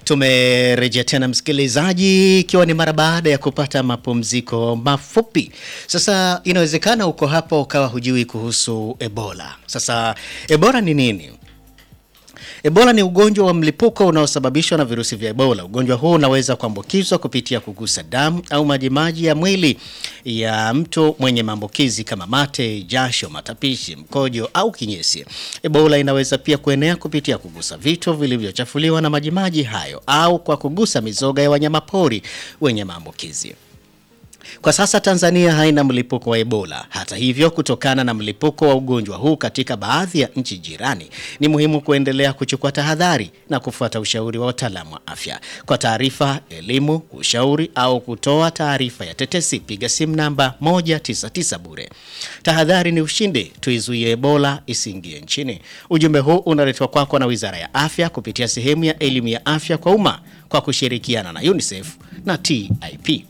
Tumerejea tena msikilizaji, ikiwa ni mara baada ya kupata mapumziko mafupi. Sasa inawezekana uko hapa ukawa hujui kuhusu Ebola. Sasa Ebola ni nini? Ebola ni ugonjwa wa mlipuko unaosababishwa na virusi vya Ebola. Ugonjwa huu unaweza kuambukizwa kupitia kugusa damu au majimaji ya mwili ya mtu mwenye maambukizi kama mate, jasho, matapishi, mkojo au kinyesi. Ebola inaweza pia kuenea kupitia kugusa vitu vilivyochafuliwa na majimaji hayo au kwa kugusa mizoga ya wanyamapori wenye maambukizi. Kwa sasa Tanzania haina mlipuko wa Ebola. Hata hivyo, kutokana na mlipuko wa ugonjwa huu katika baadhi ya nchi jirani, ni muhimu kuendelea kuchukua tahadhari na kufuata ushauri wa wataalamu wa afya. Kwa taarifa, elimu, ushauri au kutoa taarifa ya tetesi, piga simu namba 199 bure. Tahadhari ni ushindi, tuizuie Ebola isiingie nchini. Ujumbe huu unaletwa kwako na Wizara ya Afya kupitia sehemu ya elimu ya afya kwa umma kwa kushirikiana na UNICEF na TIP.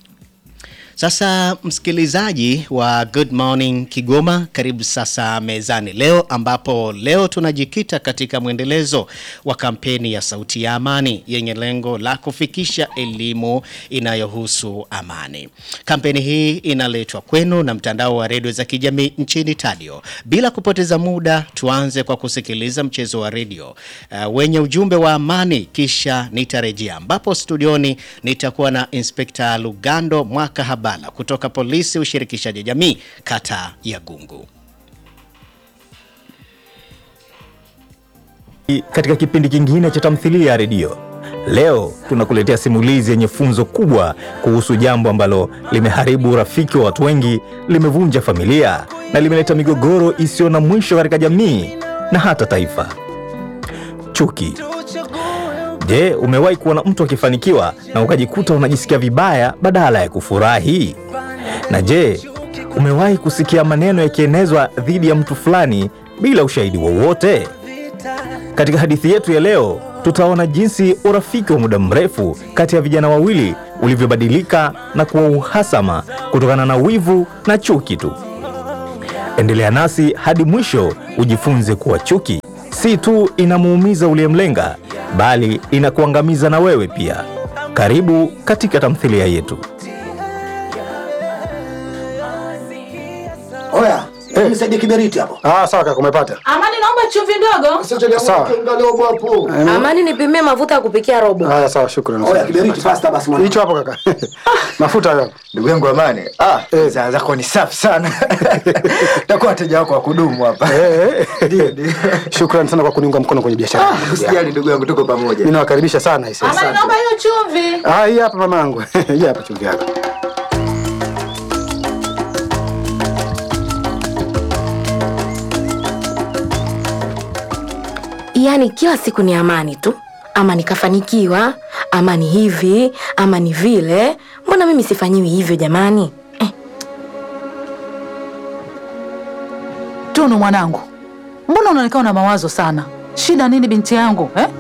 Sasa msikilizaji wa Good Morning Kigoma, karibu sasa mezani leo, ambapo leo tunajikita katika mwendelezo wa kampeni ya Sauti ya Amani yenye lengo la kufikisha elimu inayohusu amani. Kampeni hii inaletwa kwenu na mtandao wa redio za kijamii nchini Tadio. Bila kupoteza muda, tuanze kwa kusikiliza mchezo wa redio uh, wenye ujumbe wa amani, kisha nitarejea, ambapo studioni nitakuwa na Inspekta Lugando Mwaka Habala kutoka polisi ushirikishaji jamii kata ya Gungu. Katika kipindi kingine cha tamthilia ya redio leo, tunakuletea simulizi yenye funzo kubwa kuhusu jambo ambalo limeharibu urafiki wa watu wengi, limevunja familia na limeleta migogoro isiyo na mwisho katika jamii na hata taifa: chuki. Je, umewahi kuona mtu akifanikiwa na ukajikuta unajisikia vibaya badala ya kufurahi? Na je, umewahi kusikia maneno yakienezwa dhidi ya mtu fulani bila ushahidi wowote? Katika hadithi yetu ya leo, tutaona jinsi urafiki wa muda mrefu kati ya vijana wawili ulivyobadilika na kuwa uhasama kutokana na wivu na chuki tu. Endelea nasi hadi mwisho ujifunze kuwa chuki si tu inamuumiza uliyemlenga bali inakuangamiza na wewe pia. Karibu katika tamthilia yetu. Oya, hey. Nisaidie kiberiti hapo. Ah, sawa kaka, umepata. Amani, naomba chumvi ndogo. Sawa. hapo. Amani, nipimie mafuta ya kupikia robo. Haya, sawa, shukrani. Oya, kiberiti fasta basi mwana. Hicho hapo kaka. Mafuta hayo. Ndugu yangu Amani, ah, bidhaa zako ni safi sana. Takuwa wateja wako wa kudumu hapa. Eh, eh. Ndio, ndio. Shukrani sana kwa kuniunga mkono kwenye biashara. Ah, Usijali ndugu yangu, tuko pamoja. Mimi nawakaribisha sana hisi. Amani, naomba hiyo chumvi. Ah, hii hapa mamangu. Hii hapa chumvi yako. Yaani kila siku ni amani tu, ama nikafanikiwa, ama ni hivi, ama ni vile. Mbona mimi sifanyiwi hivyo jamani? Eh, Tunu mwanangu, mbona unaonekana na mawazo sana? Shida nini binti yangu eh?